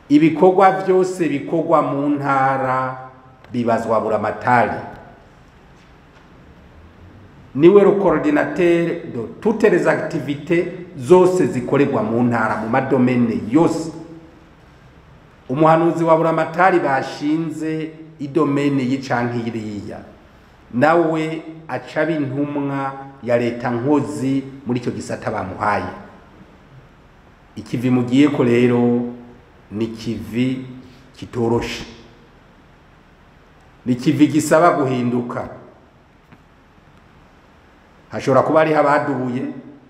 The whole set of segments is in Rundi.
ibikorwa byose bikorwa mu ntara bibazwa buramatari niwe le coordinateur de toutes les activités zose zikorerwa mu ntara mu madomene yose umuhanuzi wa buramatari bashinze idomene y'icanke iriya nawe acaba intumwa ya leta nkozi muri icyo gisata bamuhaye ikivi mugiye ko rero ni kivi kitoroshe ni kivi gisaba guhinduka hashobora kuba hariho abadubuye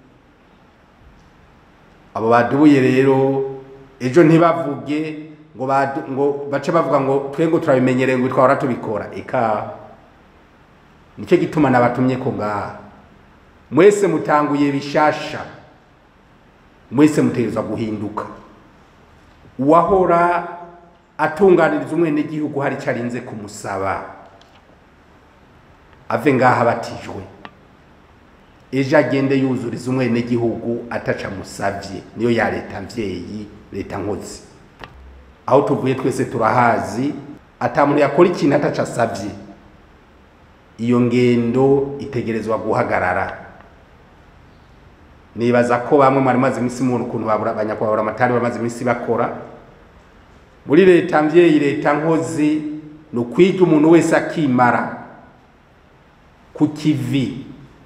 abo badubuye rero ejo ntibavuge ngo badu- ngo bace bavuga ngo twe ngo turabimenyereye ngo twahora tubikora eka nicyo gituma nabatumye ko ngaha mwese mutanguye bishasha mwese mutegerezwa guhinduka uwahora atunganiriza umwenegihugu hari icyo arinze kumusaba ave ngaha abatijwe ejo agende yuzuriza umwenegihugu ataca musavye niyo ya leta mvyeyi leta nkozi aho tuvuye twese turahazi ata muntu yakora ikintu ataca asavye iyo ngendo itegerezwa guhagarara nibaza ko bamwe mwari maze iminsi mubona ukuntu babura abanyakubahura amatari bamaze iminsi bakora muri leta mvyeyi leta nkozi ni ukwiga umuntu wese akimara ku kivi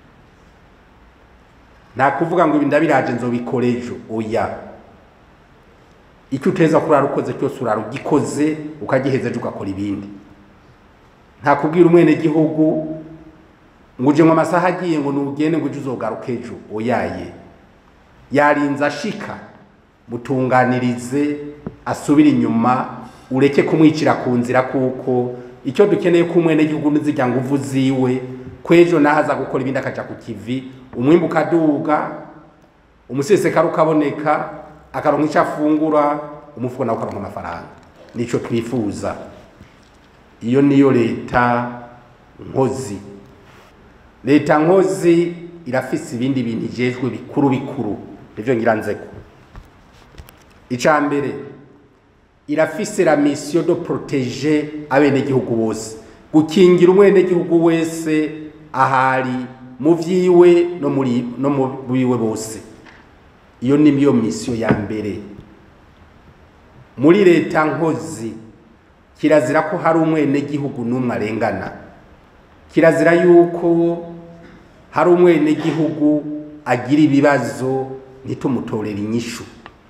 nta kuvuga ngo ibi ndabiraje nzobikora ejo oya icyo uteza kurara ukoze cyose urara ugikoze ukagiheza ejo ugakora ibindi nta kubwira umwenegihugu ngo uje mu amasaha agiye ngo nugende ngo uje uzogaruka ejo oyaye yarinze ashika mutunganirize asubire inyuma ureke kumwicira ku nzira kuko icyo dukeneye ko umwenegihugu n'izirya nguvu ziwe kwejo naho aza gukora ibindi akaja ku kivi umwimbu ukaduga umusesekara ukaboneka akaronka icyo afungura umufuko nawe ukaronka amafaranga nico twifuza iyo niyo leta nkozi leta nkozi irafise ibindi bintu ijejwe bikuru bikuru nivyo ngira nzeko ica mbere irafise la mission de protéger abenegihugu bose gukingira umwenegihugu wese ahari mu vyiwe no muri no mu biwe bose iyo ni yo mission ya mbere muri leta nkozi kirazira ko hari umwenegihugu n'umwe arengana kirazira yuko hari umwenegihugu agira ibibazo ntitumutorere inyishu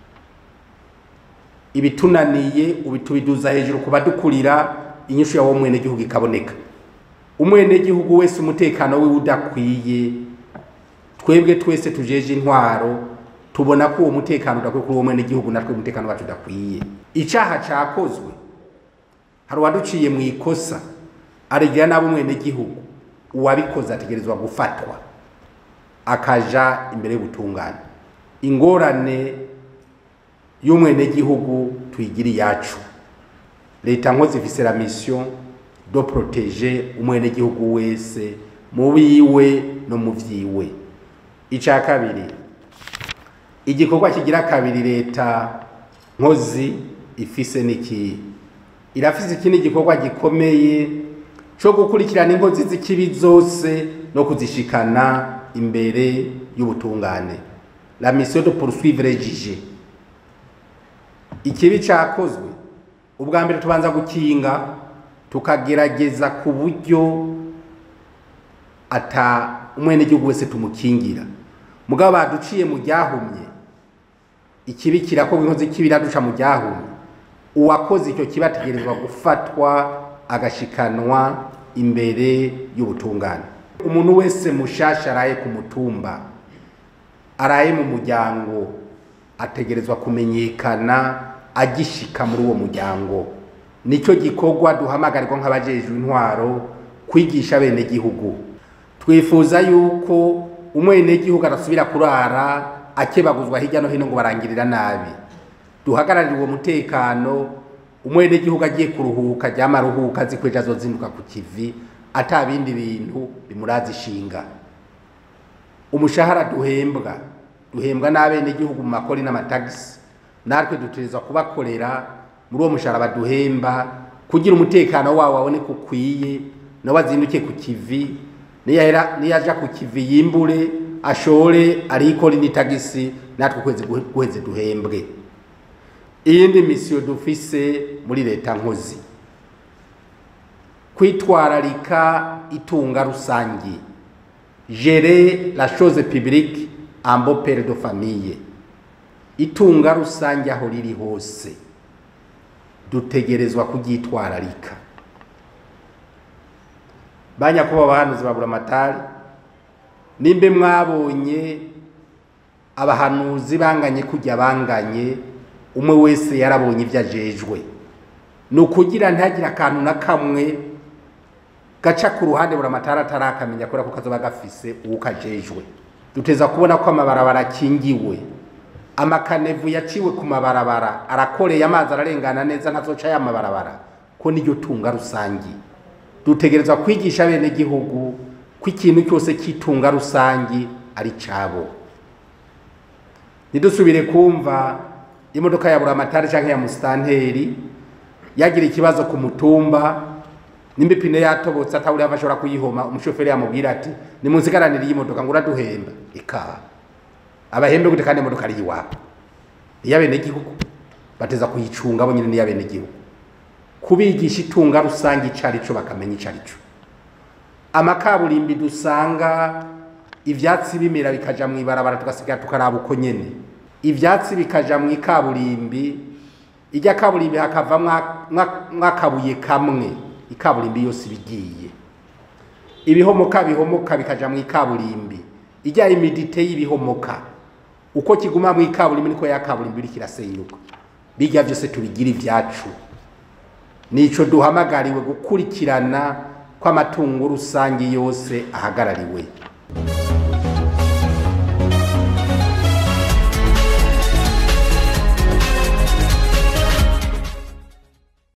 ibitunaniye ubitubiduza hejuru ku badukurira inyishu yawo mwenegihugu ikaboneka umwenegihugu wese umutekano wiwe udakwiye twebwe twese tujeje intwaro tubona ko uwo mutekano udakwiye kuri uwo mwenegihugu natwe umutekano wacu udakwiye icaha cakozwe hari uwaduciye mu ikosa aregera nabo umwenegihugu uwabikoze ategerezwa gufatwa akaja imbere y'ubutungane ingorane y'umwenegihugu tuyigira iyacu leta nkozi ifise la mission do protéger umwenegihugu wese mu biwe no mu vyiwe ica kabiri igikorwa kigira kabiri leta nkozi ifise niki irafise ikindi gikorwa gikomeye co gukurikirana inkozi z'ikibi zose no kuzishikana imbere y'ubutungane la mission de poursuivre les juges ikibi cakozwe ubwa mbere tubanza gukinga tukagerageza ku buryo ata umwenegihugu wese tumukingira mugabo baduciye mu ryahumye ikibi kirakorwa inkozi ikibi iraduca mu ryahumye uwakoze icyo kibi ategerezwa gufatwa agashikanwa imbere y'ubutungane umuntu wese mushasha araye ku mutumba araye mu muryango ategerezwa kumenyekana agishika muri uwo muryango nicyo gikorwa duhamagarirwa nk'abajejwe intwaro kwigisha bene gihugu twifuza yuko umwenegihugu arasubira kurara akebaguzwa hirya no hino ngo barangirira nabi duhagararire uwo mutekano umwenegihugu agiye kuruhuka ryama aruhuka azi ko ejo azozinduka ku kivi ata bindi bintu bimuraza ishinga umushahara duhembwa duhembwa n'abenegihugu mu makori n'amatagisi natwe dutegerezwa kubakorera muri uwo mushahara baduhemba kugira umutekano wawo waboneke ukwiye nawe azinduke ku kivi niyahera niyaja ku kivi yimbure ashore arikore n'itagisi natwe ukwezi guhe- guheze duhembwe iyindi misiyo dufise muri leta nkozi kwitwararika itunga rusangi gérer la chose publique en bon père de famille itunga rusange aho riri hose dutegerezwa kuryitwararika banyakuba abahanuzi babura amatari nimbe mwabonye abahanuzi banganye kujya banganye umwe wese yarabonye ibyo ajejwe ni ukugira ntihagire akantu na kamwe gaca ku ruhande buri amatara atarakamenya kubera ko kazoba gafise uwo kajejwe duteza kubona ko amabarabara akingiwe amakanevu yaciwe ku mabarabara arakoreye amazi ararengana neza ntazoca ya mabarabara ko niryo tunga rusangi dutegerezwa kwigisha bene gihugu ko ikintu cyose cy'itunga rusangi ari cabo ntidusubire kumva imodoka ya buramatari canke ya musitanteri yagira ikibazo ku mutumba nimba ipine yatobotse atawuri ashobora kuyihoma umushoferi yamubwira ati nimunsigaranire iyi modoka ngo uraduhemba ikaha abahembe gute kandi imodoka ari iwabo iy'abenegihugu bateza kuyicunga bo nyine n'iy'abenegihugu kubigisha itunga rusange ico arico bakamenya ico arico amakaburimbi dusanga ivyatsi bimera bikaja mu ibarabara tugasigara tukaraba uko nyene ivyatsi bikaja mu ikaburimbi irya kaburimbi hakava mwakabuye kamwe ikaburimbi yose ibigiye ibihomoka bihomoka bikaja mu ikaburimbi ijya imidite y'ibihomoka uko kiguma mu ikaburimbi niko ya kaburimbi iriko irasenyuka bijya vyose tubigira ivyacu nico duhamagariwe gukurikirana kw'amatungo rusange yose ahagarariwe